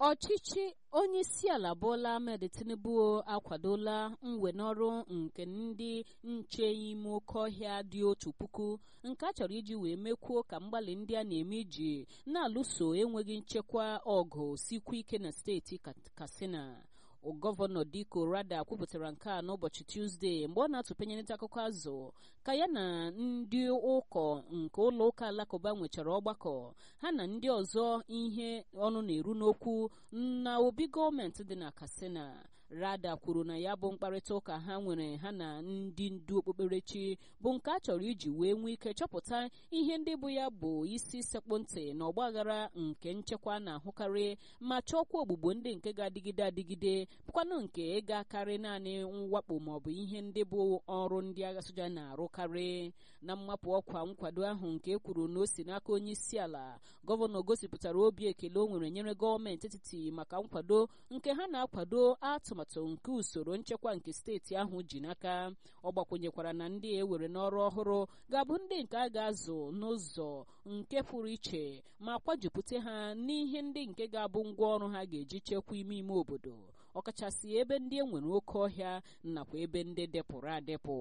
ọchịchị onye isi ala Bola Ahmed Tinubu akwadola mwenọrụ nke ndị nche ime oke ọhịa dị otu puku nke a chọrọ iji wee mekwuo ka mgbalị ndị a na-eme iji na-alụso enweghị nchekwa ọgụ sikwa ike na steeti Katsina gọvanọ Diko Rada kwupụtara nke a n'ụbọchị Tuzdee mgbe ọ na-atụpenyerịta akụkọ azụ ka ya na ndị ụkọ nke ụlọ ụka alakụba nwechara ọgbakọ ha na ndị ọzọ ihe ọnụ na-eru n'okwu na obi gọọmenti dị na Katsina Rada kwuru na ya bụ mkparịta ụka ha nwere ha na ndị ndu okpukperechi bụ nke a chọrọ iji wee nwee ike chọpụta ihe ndị bụ ya bụ isi sekpụ ntị na ọgbaghara nke nchekwa na-ahụkarị ma chọọkwa ogbugbo ndị nke ga-adịgide adịgide bụkwanụ nke ga-akarị naanị mwakpo maọbụ ihe ndị bụ ọrụ ndị agha soja na-arụkarị na mmapụ ọkwa nkwado ahụ nke e kwuru na o si n'aka onye isi ala gọvanọ gosipụtara obi ekele o nwere nyere gọọmenti etiti maka nkwado nke ha na-akwado atụmatụ nke usoro nchekwa nke steeti ahụ ji n'aka ọ gbakwenyekwara na ndị ewere n'ọrụ ọhụrụ ga-abụ ndị nke a ga-azụ n'ụzọ nke pụrụ iche ma kwajupụta ha n'ihe ndị nke ga-abụ ngwa ọrụ ha ga-eji chekwa ime ime obodo ọkachasị ebe ndị e nwere oke ọhịa nakwa ebe ndị depụrụ adepụ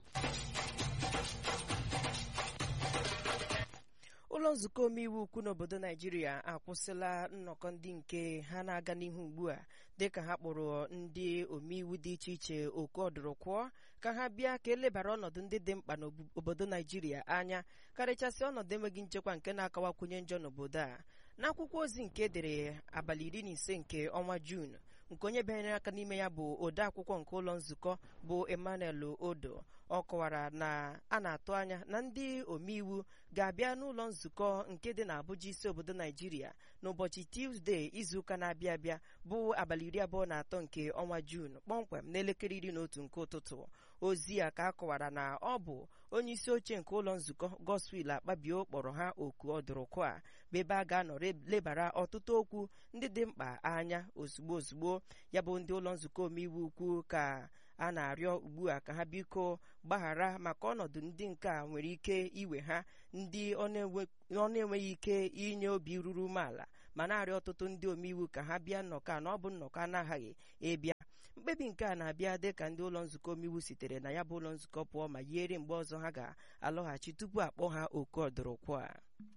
ụlọ nzukọ omeiwu ukwu n'obodo naijiria akwụsịla nnọkọ ndị nke ha na-aga n'ihu ugbu a dịka ha kpọrọ ndị omeiwu dị iche iche oku ọdụrụkwụọ ka ha bịa ka elebara ọnọdụ ndị dị mkpa n'obodo naijiria anya karịchasị ọnọdụ enweghị nchekwa nke na-akawakwunye njọ n'obodo a n'akwụkwọ ozi nke edere abalị iri na ise nke ọnwa juun nke onye bịanyere aka n'ime ya bụ ode akwụkwọ nke ụlọ nzukọ bụ emmanuel odo ọ kọwara na a na-atụ anya na ndị omeiwu ga-abịa n'ụlọ nzukọ nke dị n'Abuja isi obodo naijiria n'ụbọchị tuzdee izuụka na-abịa abịa bụ abalị iri abụọ na atọ nke ọnwa juun kpọmkwem n'elekere iri na otu nke ụtụtụ ozi a ka a kọwara na ọ bụ onye isi oche nke ụlọ nzukọ Godswill Akpabio kpọrọ ha oku ọdụrụkụ a bụ ebe a ga-anọ lebara ọtụtụ okwu ndị dị mkpa anya ozugbo ozugbo ya bụ ndị ụlọ nzukọ omeiwu ukwu ka a na-arịọ ugbu a ka ha biko gbaghara maka ọnọdụ ndị nke a nwere ike iwe ha ndị ọ na-enweghị ike inye obi ruru umeala ma na-arịọ ọtụtụ ndị omeiwu ka ha bịa nnọkọ a na ọ bụ nnọkọ anaghị ịbịa mkpebi nke a na-abịa dịka ndị ụlọ nzukọ omeiwu sitere na ya bụ ụlọ nzukọ pụọ ma yiere mgbe ọzọ ha ga-alọghachi tupu akpọ ha oku ọdụrụkwụ a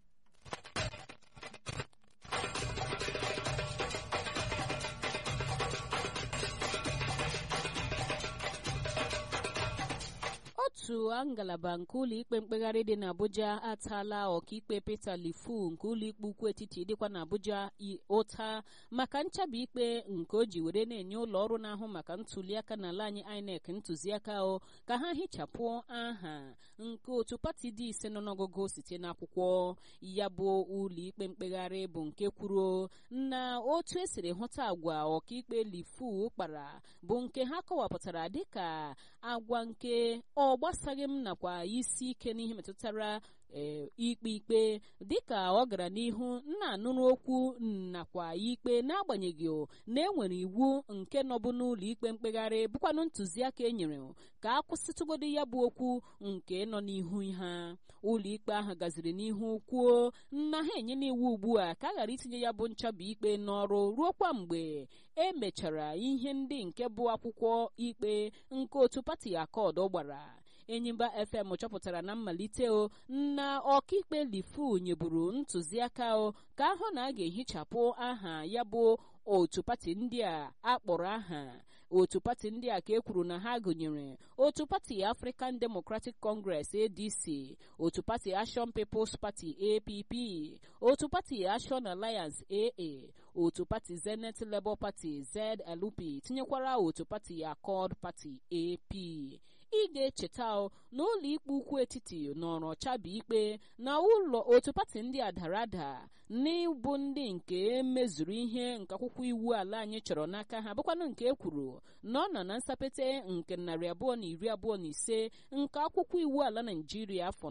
otu ngalaba nke ụlọikpe mkpegharị dị n'Abuja ataala ọkaikpe Peter Lifu nke ụlọikpe ukwu etiti dịkwa n'Abuja ụta maka nchabi ikpe nke o ji were na-enye ụlọ ọrụ na-ahụ maka ntuliaka n'ala anyị INEC ntụziaka o ka ha hichapụ aha nke otu pati dị ise nọ n'ọgụgụ site n'akwụkwọ ya bụ ụlọikpe mkpegharị bụ nke kwuru na otu esiri hụta agwa ọkaikpe Lifu kpara bụ nke ha kọwapụtara dịka agwa nke ọ gbasaghị m nakwa isi ike n'ihe metụtara ikpe ikpe dịka ọ gara n'ihu na-anụrụ okwu nakwa ikpe n'agbanyeghị na enwere iwu nke nọbụ n'ụlọ ikpe mkpegharị bụkwanụ ntụziaka e nyere ka a kwụsịtụgodo ya bụ okwu nke nọ n'ihu ha ụlọ ikpe ahụ gaziri n'ihu kwuo na ha enyela iwu ugbu a ka a ghara itinye ya bụ nchabi ikpe n'ọrụ ruo kwa mgbe e mechara ihe ndị nke bụ akwụkwọ ikpe nke otu pati akọd gbara enyimba fm chọpụtara na mmalite o na ọkaikpe lifu nyeburu ntụziaka o ka ahụ na a ga-ehichapụ aha ya bụ otu pati ndị a akpọrọ aha otu pati ndị a ka e kwuru na ha gụnyere otu pati African Democratic Congress ADC otu pati Action People's Party APP otu pati Action Alliance AA otu pati Zenith Labour Party ZLP tinyekwara otu pati Accord Party AP ị ga-echeta na ụlọ ikpe ukwu etiti nọrọ chabi ikpe na ụlọ otu pati ndị a dara ada n'ịbụ ndị nke mezuru ihe nke akwụkwọ iwu ala anyị chọrọ n'aka ha bụkwanụ nke e kwuru na ọ nọ na nsapete nke narị abụọ na iri abụọ na ise nke akwụkwọ iwu ala Naịjirịa afọ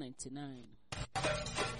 1999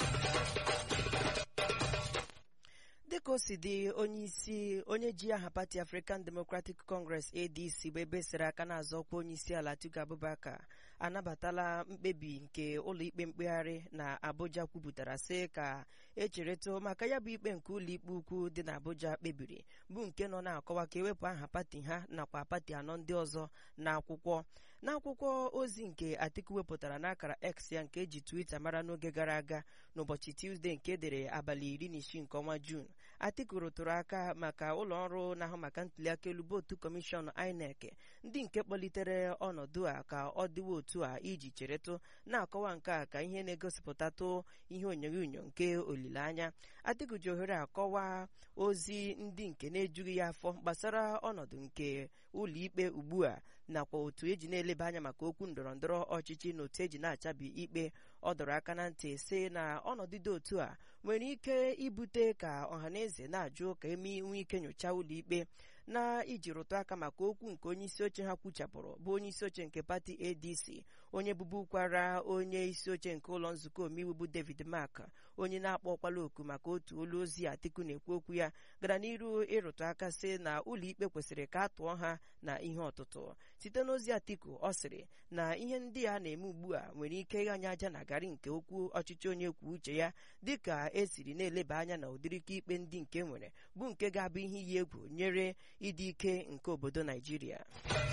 dịka o si dị onye isi onye ji aha pati African Democratic Congress ADC bụ ebe sere aka na-azọ ọkwa onye isi ala Atiku Abubakar anabatala mkpebi nke ụlọikpe mkpegharị na abuja kwupụtara sị ka echeretụ maka ya bụ ikpe nke ụlọikpe ukwu dị na abuja kpebiri bụ nke nọ na-akọwa ka ewepụ aha pati ha nakwa pati anọ ndị ọzọ n'akwụkwọ n'akwụkwọ ozi nke atiku wepụtara n'akara x ya nke eji twitter mara n'oge gara aga n'ụbọchị tuzdee nke edere abalị iri na isii nke ọnwa juun atiku rụtụrụ aka maka ụlọ ọrụ na-ahụ maka ntuliaka elu bụ otu kọmishọn inec ndị nke kpọlitere ọnọdụ a ka ọ dịwa otu a iji cheretụ na-akọwa nke a ka ihe na-egosipụtatụ ihe onyonyo nke olileanya atiku ji ohere akọwa ozi ndị nke na-ejughị ya afọ gbasara ọnọdụ nke ụlọikpe ugbu a nakwa otu eji na-eleba anya maka okwu ndọrọ ndọrọ ọchịchị na otu eji na-achabi ikpe ọ dọrọ aka na ntị sị na ọnọdụ dị otu a nwere ike ibute ka ọhaneze na-ajụ ka eme inwe ike nyochaa ụlọikpe na iji rụtụ aka maka okwu nke onye isi oche ha kwuchapụrụ bụ onye isi oche nke pati adc onye bụbukwara onye isi oche nke ụlọ nzukọ omeiwu bụ david mark onye na-akpọkwala oku maka otu olu ozi atiku na-ekwu okwu ya gara n'iru ịrụtụ aka sị na ụlọikpe kwesịrị ka a tụọ ha na ihe ọtụtụ site n'ozi atiku ọ sịrị na ihe ndị a na-eme ugbu a nwere ike ịghanye aja na garị nke okwu ọchịchị onye kwuo uche ya dịka esiri na-eleba anya na ụdịrịka ikpe ndị nke nwere bụ nke ga-abụ ihe iyi egwu nyere ịdị ike nke obodo naijiria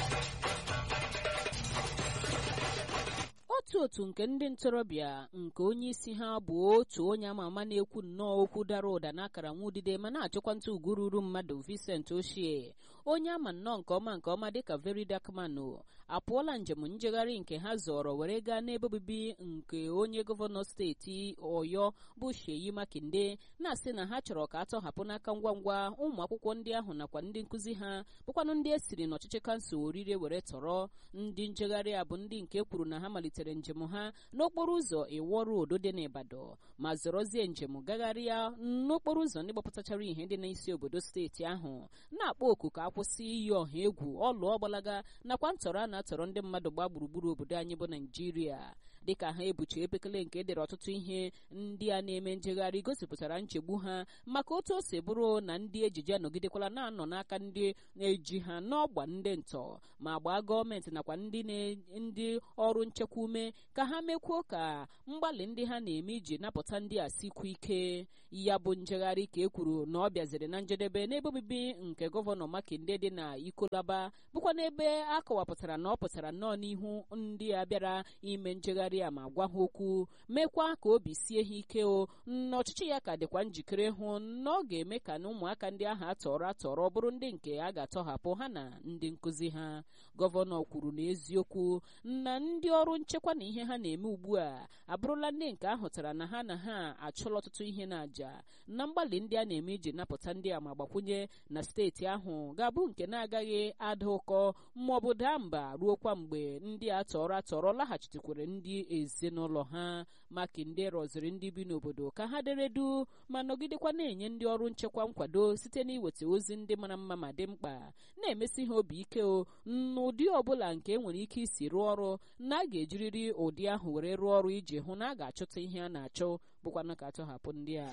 otu otu nke ndị ntorobịa nke onye isi ha bụ otu onye ama ama na-ekwu nnọọ okwu dara ụda n'akara nwa udide ma na-achịkwa ntụ ugwu ruru mmadụ Vincent Ochie onye ama nnọọ nke ọma nke ọma dịka Very Dark Man apụọla njem njegharị nke ha zọrọ were gaa n'ebe obibi nke onye gọvanọ steeti Ọyọ bụ Sheyi Makinde na-asị na ha chọrọ ka a tọhapụ n'aka ngwa ngwa ụmụ akwụkwọ ndị ahụ nakwa ndị nkụzi ha bụkwanụ ndị esiri n'ọchịchị kansụl orire were tọrọ ndị njegharị a bụ ndị nke kwuru na ha malitere njem ha n'okporo ụzọ Iwo Road dị n'Ibadan ma zọrọzie njem gagharịa n'okporo ụzọ ndị gbapụtachara ihe dị n'isi obodo steeti ahụ na-akpọ oku ka akwụsị iyi ọha egwu ọlụ ọgbalaga nakwa ntọrọ a na-atọrọ ndị mmadụ gbaa gburugburu obodo anyị bụ Naijiria dịka ha ebuchi epekele nke edere ọtụtụ ihe ndị a na-eme njegharị gosipụtara nchegbu ha maka otu o si bụrụ na ndị ejije anọgidekwala na-anọ n'aka ndị na-eji ha n'ọgba ndị ntọ ma gbaa gọọmenti nakwa ndị ndị ọrụ nchekwa ume ka ha mekwuo ka mgbalị ndị ha na-eme iji napụta ndị a sikwu ike ya bụ njegharị ka e kwuru na ọ bịaziri na njedebe n'ebe obibi nke gọvanọ Makinde dị na Ikolaba bụkwa n'ebe a kọwapụtara na ọ pụtara nnọọ n'ihu ndị a bịara ime njegharị a ma gwa ha okwu mekwa ka obi sie ha ike o na ọchịchị ya ka dịkwa njikere hụ na ọ ga-eme ka na ụmụaka ndị ahụ atọrọ atọrọ bụrụ ndị nke a ga-atọhapụ ha na ndị nkụzi ha gọvanọ kwuru n'eziokwu na ndị ọrụ nchekwa na ihe ha na-eme ugbu a abụrụla ndị nke ahụtara na ha na ha achụla ọtụtụ ihe na-aja na mgbalị ndị a na-eme iji napụta ndị a ma gbakwunye na steeti ahụ ga-abụ nke na-agaghị ada ụkọ ma ọ bụ daa mba ruokwa mgbe ndị a tọrọ atọrọ laghachitekwere ndị ezinụlọ ha Makinde rọziri ndị bi n'obodo ka ha deredu ma nọgidekwa na-enye ndị ọrụ nchekwa nkwado site n'iweta ozi ndị mara mma ma dị mkpa na-emesi ha obi ike o n'ụdị ọbụla nke enwere ike isi rụọ ọrụ na a ga-ejiriri ụdị ahụ were rụọ ọrụ iji hụ na a ga-achọta ihe a na-achọ bụkwana ka atọhapụ ndị a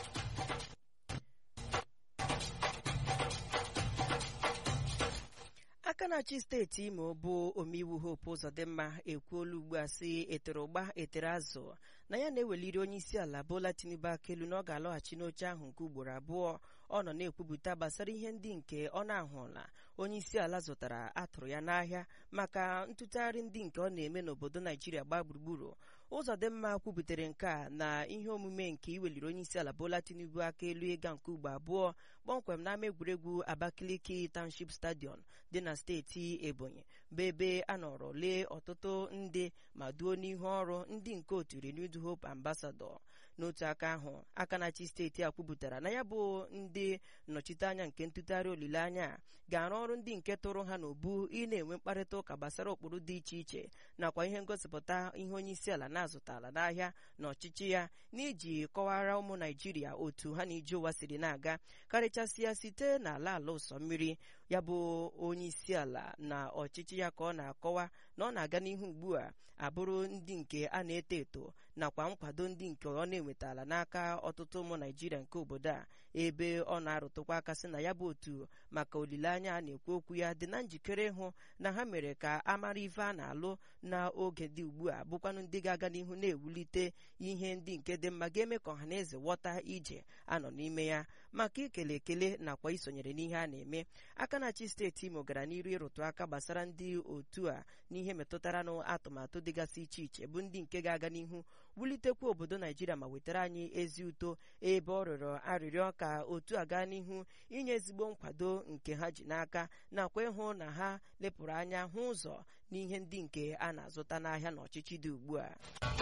aka na-achị steeti imo bụ omeiwu hope ụzọdịmma ekwuola ugbu a sị etere ụgba etere azụ na ya na-eweliri onye isi ala bola tinubu aka elu na ọ ga-alọghachi n'oche ahụ nke ugboro abụọ ọ nọ na-ekwupụta gbasara ihe ndị nke ọ na-ahụla onye isi ala zụtara atụrụ ya n'ahịa maka ntụtụgharị ndị nke ọ na-eme n'obodo naijiria gbaa gburugburu ụzọdịmma kwubutere nke a na ihe omume nke iweliri onye isi ala bola tinubu aka elu ịga nke ugbo abụọ kpọmkwem n'ama egwuregwu abakaliki township stadium dị na steeti ebonyi bụ ebe a nọrọ lee ọtụtụ ndị ma duo n'ihu ọrụ ndị nke otu renewed hope ambassador n'otu aka ahụ aka na-achị steeti a kwupụtara na ya bụ ndị nnọchiteanya nke ntụtụgharị olileanya a ga-arụ ọrụ ndị nke tụrụ ha n'obu ị na-enwe mkparịta ụka gbasara ụkpụrụ dị iche iche nakwa ihe ngosipụta ihe onye isi ala na-azụtala n'ahịa na ọchịchị ya n'iji kọwara ụmụ naijiria otu ha na ije ụwa siri na-aga karịchasịa site n'ala ala ụsọ mmiri ya bụ onye isi ala na ọchịchị ya ka ọ na-akọwa na ọ na-aga n'ihu ugbu a abụrụ ndị nke a na-eto eto nakwa nkwado ndị nke ọ na-enwetala n'aka ọtụtụ ụmụ naijiria nke obodo a ebe ọ na-arụtụkwa aka sị na ya bụ otu maka olileanya a na-ekwu okwu ya dị na njikere ịhụ na ha mere ka a mara ife a na-alụ n'oge dị ugbu a bụkwanụ ndị ga-aga n'ihu na-ewulite ihe ndị nke dị mma ga-eme ka ọha na eze ghọta ije anọ n'ime ya maka ikele ekele nakwa isonyere n'ihe a na-eme aka na-achị steeti Imo gara n'iru ịrụtụ aka gbasara ndị otu a n'ihe metụtara n'atụmatụ dịgasị iche iche bụ ndị nke ga-aga n'ihu wulitekwa obodo Naijiria ma wetara anyị ezi uto ebe ọ rịọrọ arịrịọ ka otu a gaa n'ihu inye ezigbo nkwado nke ha ji n'aka nakwa ịhụ na ha lepụrụ anya hụ ụzọ n'ihe ndị nke a na-azụta n'ahịa n'ọchịchị dị ugbu a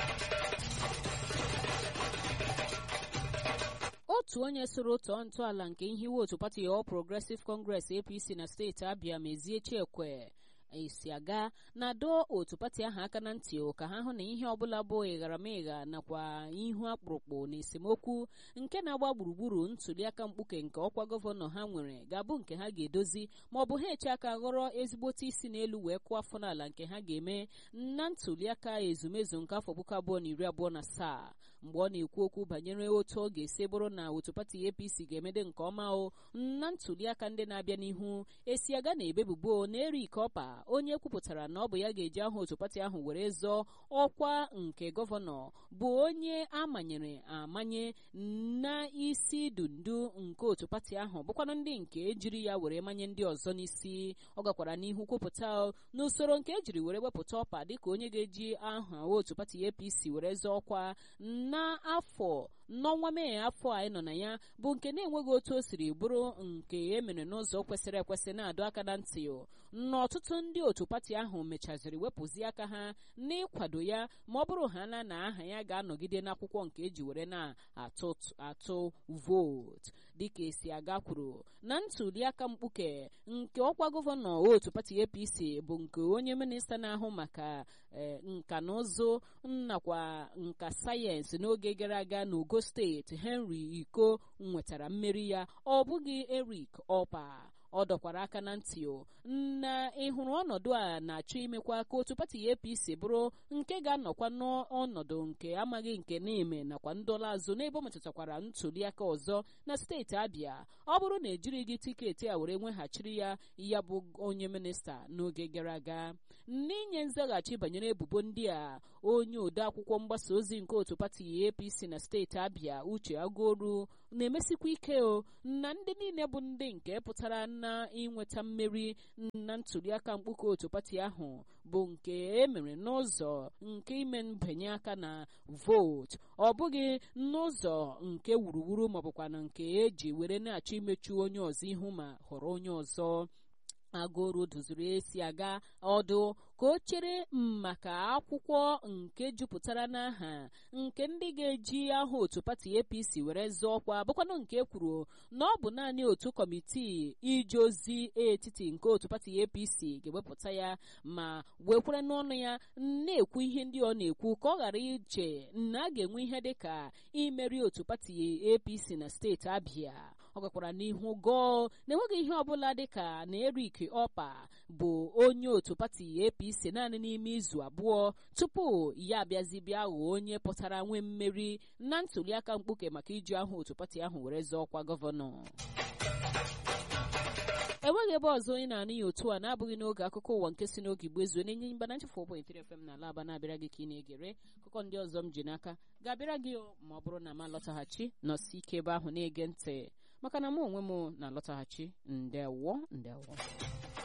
otu onye soro tọọ ntọala nke nhiwe otu pati All Progressive Congress APC na steeti Abia Mezie Chiekwe esi aga na-adọ otu pati ahụ aka na ntị ka ha hụ na ihe ọbụla bụ ịgharamịgha nakwa ihu akpụrụkpụ na esemokwu nke na-agba gburugburu ntuliaka mkpuke nke ọkwa gọvanọ ha nwere ga-abụ nke ha ga-edozi ma ọ bụ ha eche aka ghọrọ ezigbote isi n'elu wee kụọ afọ n'ala nke ha ga-eme na ntuliaka ezumezu nke afọ puku abụọ na iri abụọ na asaa mgbe ọ na-ekwu okwu banyere otu ọ ga-esi bụrụ na otu pati APC ga-emede nke ọma o na ntuliaka ndị na-abịa n'ihu esi aga na ebebubo na Eric Ọpa onye kwupụtara na ọ bụ ya ga-eji aha otu pati ahụ were zọọ ọkwa nke gọvanọ bụ onye amanyere amanye na isi dundu nke otu pati ahụ bụkwanụ ndị nke ejiri ya were manye ndị ọzọ n'isi ọ gakwara n'ihu kwupụta n'usoro nke ejiri were wepụta ọpa dịka onye ga-eji aha otu pati APC were zọọ ọkwa n'afọ n'ọnwa mee afọ a anyị nọ na ya bụ nke na-enweghị otu o siri bụrụ nke e mere n'ụzọ kwesịrị ekwesị na-adọ aka na ntị n'ọtụtụ ndị otu pati ahụ mechaziri wepụzi aka ha n'ịkwado ya ma ọ bụrụ ha na na aha ya ga-anọgide n'akwụkwọ nke eji were na-atụ atụ vootu dịka esi aga kwuru na ntuliaka mkpuke nke ọkwa gọvanọ otu pati APC bụ nke onye minista na-ahụ maka nka na ụzụ nakwa nka sayensị n'oge gara aga n'Ogo steeti Henry Iko nwetara mmeri ya ọ bụghị Eric Ọpa ọ dọkwara aka na ntị o na ịhụrụ ọnọdụ a na-achọ imekwa ka otu pati APC bụrụ nke ga-anọkwa n'ọnọdụ nke amaghị nke n'ime nakwa ndọla azụ n'ebe ọ metụtakwara ntuliaka ọzọ na steeti Abia ọ bụrụ na ejirighị tiketi a were nweghachiri ya ya bụ onye minista n'oge gara aga n'inye nzaghachi banyere ebubo ndị a onye ode akwụkwọ mgbasa ozi nke otu pati APC na steeti Abia Uche Agoru na-emesikwa ike o na ndị niile bụ ndị nke pụtara na inweta mmeri na ntuliaka mkpuke otu pati ahụ bụ nke emere n'ụzọ nke ime mbinye aka na vootu ọ bụghị n'ụzọ nke wuruwuru maọbụkwa na nke eji were na-achọ imechu onye ọzọ ihu ma họrọ onye ọzọ agụrụ duziri esi aga ọdụ ka o chere maka akwụkwọ nke jupụtara n'aha nke ndị ga-eji aha otu pati APC were zọọ ọkwa bụkwanụ nke kwuru na ọ bụ naanị otu kọmitii ije ozi etiti nke otu pati APC ga-ewepụta ya ma wekwere n'ọnụ ya na-ekwu ihe ndị ọ na-ekwu ka ọ ghara iche na a ga-enwe ihe dịka imeri otu pati APC na steeti Abia ọ gakwara n'ihu gọọ na-enweghị ihe ọbụla dịka na Eric Ọpa bụ onye otu pati APC naanị n'ime izu abụọ tupu ya abịazi bịa ghọọ onye pụtara nwee mmeri na ntuliaka mkpuke maka iji aha otu pati ahụ were zọọ ọkwa gọvanọ enweghị ebe ọzọ onye na-anụ ya otu a na-abụghị n'oge akụkọ ụwa nke si n'oge igbo ezuo na-enye mba na nchefu 4.3 FM na ala aba na-abịara gị ka ị na-egere akụkọ ndị ọzọ m ji n'aka ga-abịara gị ma ọ bụrụ na m alọtaghachi nọsi ike ebe ahụ na-ege ntị maka na mụ onwe m na-alọtaghachi ndewo ndewo